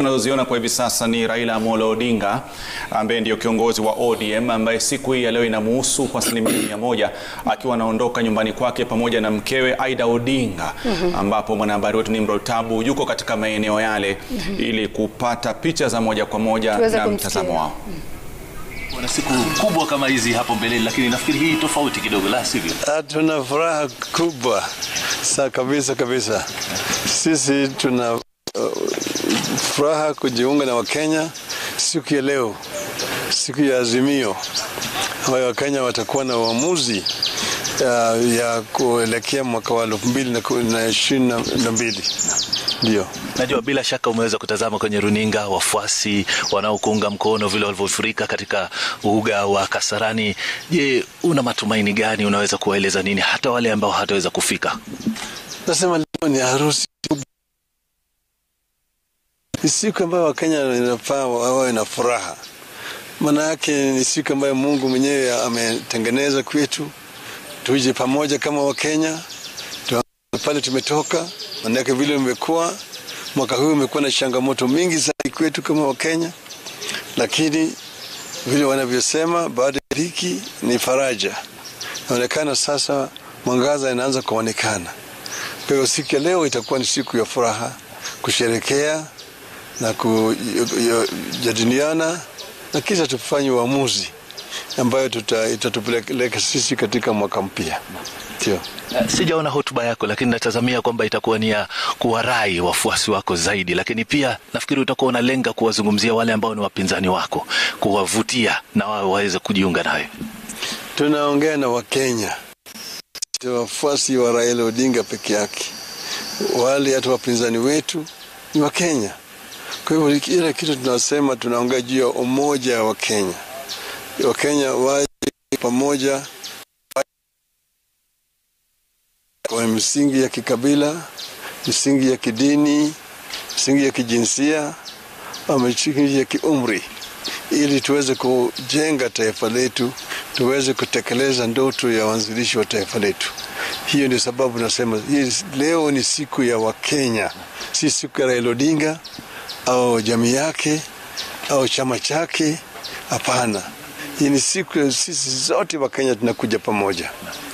unazoziona kwa hivi sasa ni Raila Amolo Odinga ambaye ndio kiongozi wa ODM ambaye siku hii ya leo inamuhusu kwa asilimia mia moja akiwa anaondoka nyumbani kwake pamoja na mkewe Aida Odinga ambapo mwanahabari wetu Nimrod Tabu yuko katika maeneo yale ili kupata picha za moja kwa moja Tuweze na kumsikia. mtazamo wao. Wana siku kubwa kama hizi hapo mbeleni, lakini nafikiri hii tofauti kidogo, la sivyo? Ah, Tuna furaha kubwa sa kabisa kabisa. Sisi tuna uh, furaha kujiunga na Wakenya siku ya leo, siku ya Azimio ambayo Wakenya watakuwa na uamuzi uh, ya kuelekea mwaka wa elfu mbili na ku- na ishirini na- na mbili ndio. Najua bila shaka umeweza kutazama kwenye runinga wafuasi wanaokuunga mkono vile walivyofurika katika uga wa Kasarani. Je, una matumaini gani? Unaweza kuwaeleza nini hata wale ambao hataweza kufika? Nasema leo ni harusi kubwa, ni siku ambayo Wakenya inafaa wawe na furaha. Maana yake ni siku ambayo Mungu mwenyewe ametengeneza kwetu, tuje pamoja kama Wakenya tu- pale tumetoka. Maana yake vile umekuwa mwaka huu umekuwa na changamoto mingi zaidi kwetu kama Wakenya, lakini vile wanavyosema baada ya dhiki ni faraja. Inaonekana sasa mwangaza inaanza kuonekana. Kwa hiyo siku ya leo itakuwa ni siku ya furaha, kusherekea na kujadiliana na kisha tufanye uamuzi ambayo tuta- itatupeleka sisi katika mwaka mpya. Ndio. Uh, Sijaona hotuba yako, lakini natazamia kwamba itakuwa ni ya kuwarai wafuasi wako zaidi, lakini pia nafikiri utakuwa unalenga kuwazungumzia wale ambao ni wapinzani wako, kuwavutia na wao waweze kujiunga nawe. Tunaongea na Wakenya, si wafuasi wa Raila Odinga peke yake, wale hata wapinzani wetu ni Wakenya. Kwa hivyo kila kitu tunasema, tunaongea juu ya umoja wa Kenya. Wakenya waje pamoja kwa misingi ya kikabila, misingi ya kidini, misingi ya kijinsia, au misingi ya kiumri, ili tuweze kujenga taifa letu, tuweze kutekeleza ndoto ya waanzilishi wa taifa letu. Hiyo ndio sababu nasema hii leo ni siku ya Wakenya, si siku ya Raila Odinga au jamii yake au chama chake. Hapana, hii ni siku ya sisi zote Wakenya tunakuja pamoja.